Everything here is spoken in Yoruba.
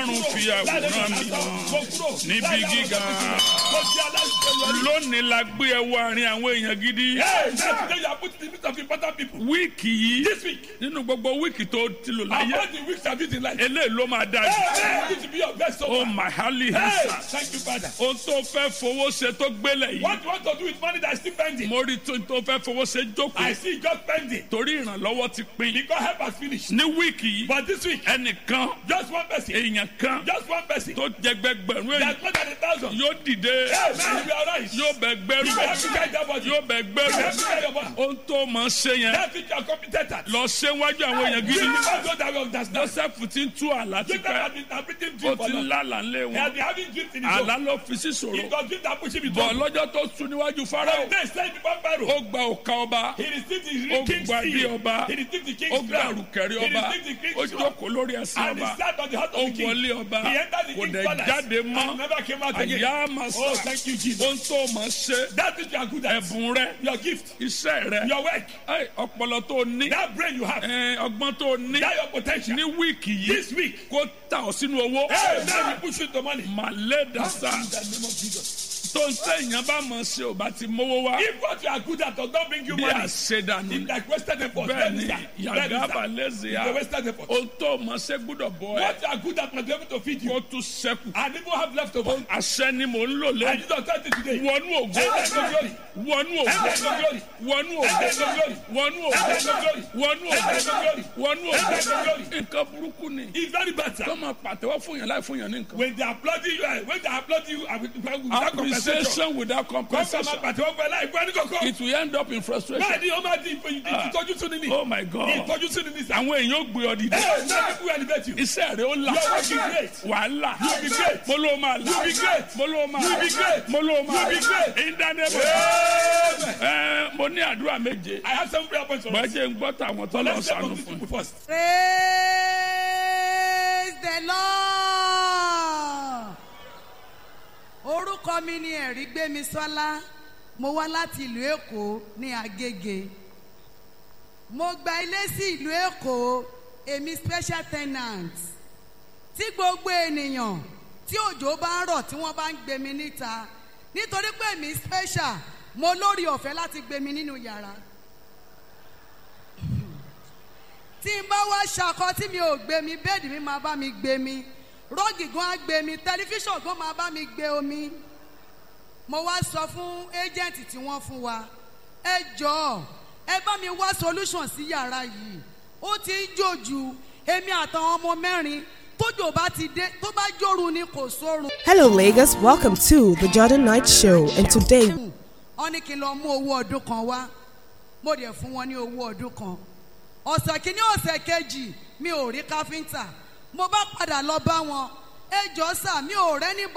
ọlọ́run fi àwòrán mi hàn níbi gíga lónìí la gbé ẹ wọ àárín àwọn èèyàn gidi wíìkì yìí This week, nínú gbogbo wíìkì tó ti lò láyé among the weeks of it in life, eléyìí ló máa dájú hey, this will be your best so ó far. màhálì Hey, hẹ́sà thank you, Father. ohun tó fẹ́ fowó ṣe tó gbélé yìí What you want to do with money that is still pending? mo rí tó tó fẹ́ fowó ṣe I jókòó see it just pending torí ìrànlọ́wọ́ ti pín because help has finished. ní wíìkì yìí But this week, ẹnìkan just one person, èèyàn kan just one person, tó jẹgbẹgbẹ̀rún èèyàn that's more than a thousand. yóò dìde Hey, man, you be alright. yóò bẹ gbẹrù You have to carry that body. You yóò bẹ gbẹrù have to carry your body. ohun tó máa ṣe yẹn That's it, you are competent at. lọ ṣe wájú àwọn èèyàn Give gidi me back those that will understand. joseph ti ń tú àlá Jacob tipẹ́ has been interpreting ó dream for ti ń long. lálà ńlẹ̀ He has wọn been having dreams in his own. àlá ló fi sí It ṣòro was dream that pushed him into bọ̀ trouble. lọ́jọ́ tó sùn níwájú farao They said before Pharaoh, ó gba òka ọba he received the ó king's gba ilé seal. ọba He received the ó king's gba crown. àrùkẹ̀rẹ̀ He ọba received the ó king's crown. jókòó lórí ẹsẹ̀ And he ọba sat on the heart ó of the king. wọlé ọba He entered the kò king's dẹ̀ palace jáde and mọ́ never came out again. àyà máa Oh, sọ thank you, Jesus. ohun tó máa ṣe That which you are good at. ẹ̀bùn rẹ Your gift, iṣẹ́ rẹ your work, ẹ, ọpọlọ tó ní that brain you have, ẹ, ọgbọ́n tó ní that your potential. ní wíìkì yìí This week, kó ta ọ sínú owó hey, now we push you to money. màlẹ́ dàsá In the name of Jesus. tó ń sẹ́yìn bá mọ̀ ṣe ò bá ti mówó wá If what you are good at does not bring you bí money, àṣedànù it's like wasted effort. bẹ́ẹ̀ Then ni is that. Then yàgá is that. balẹ̀sì It's á a wasted effort. ohun tó mọ̀ ṣe gbúdọ̀ bọ̀ ẹ́ What you are good at must be able to feed kó you. tún ṣẹ́kù And even have leftover. àṣẹ ni mò ń lò And lẹ́yìn you don't tell it today. wọnú ògo Enter into glory. wọnú ògo Enter into glory. wọnú ògo Enter into glory. wọnú Enter ògo into glory. wọnú Enter ògo into glory. wọnú Enter into ògo glory. nǹkan burúkú ni It's very bad, sir. kọ́ máa pàtẹ́wọ́ fún yàn láì fún yàn ní nǹkan. When they applaud you, eh, when they applaud you uh, with- without compensation, appreciation without come compensation from a pàtẹ́wọ́ pẹ̀lú àìpẹ́ ní kọ̀kọ́. it will end up in frustration. Bẹ́ẹ̀ ni ó máa di ìfòyìn ìtọ́jú tún ní ní. oh my god Ìtọ́jú tún ní ní sá. àwọn èèyàn ò gbé ọ dìde Ẹ náà ní kúrò elevate you. iṣẹ́ rẹ̀ ó là Your work is great. wàhálà You be great. mo ló máa là You be great. mo ló máa You be great. mo ló máa You be great. ìdánilẹ́bọ̀ Amen. ẹ mo ní àdúrà méje I have some prayer points for us. bọ́jẹ̀ ń gbọ́ tàwọn tó But lọ let's start sànù from these fún people first. praise the lord orúkọ mi ni ẹ̀rí gbémisọ́lá mo wá láti ìlú èkó ní agége mo gba ilé sí ìlú èkó èmi special tenant tí gbogbo ènìyàn tí òjò bá ń rọ̀ tí wọ́n bá ń gbé mi níta nítorí pé èmi special mo lórí ọ̀fẹ́ láti gbé mi nínú yàrá tí n bá wá ṣakọ tí mi ò gbé mi bẹ́ẹ̀dì mi máa bá mi gbé mi rọ́ọ̀gì gan á gbé mi tẹlifíṣàn gan máa bá mi gbé omi mo wá sọ fún ẹ́jẹ̀ǹtì tí wọ́n fún wa ẹ jọ̀ọ́ ẹ bá mi wá solution sí yàrá yìí ó ti ń jòjù èmi àtàwọn ọmọ mẹ́rin tójò bá ti dé tó bá jòrú ni kò sórun. Hello, Lagos. Welcome to the Jordan Night Show, and today wọ́n ní kí n lọ mú owó ọdún kan wá mo dẹ̀ fún wọn ní owó ọdún kan ọ̀sẹ̀ kìíní ọ̀sẹ̀ kejì mi ò rí káfíńtà mo bá padà lọ bá wọn ẹ jọ sà mi ò rẹ́ni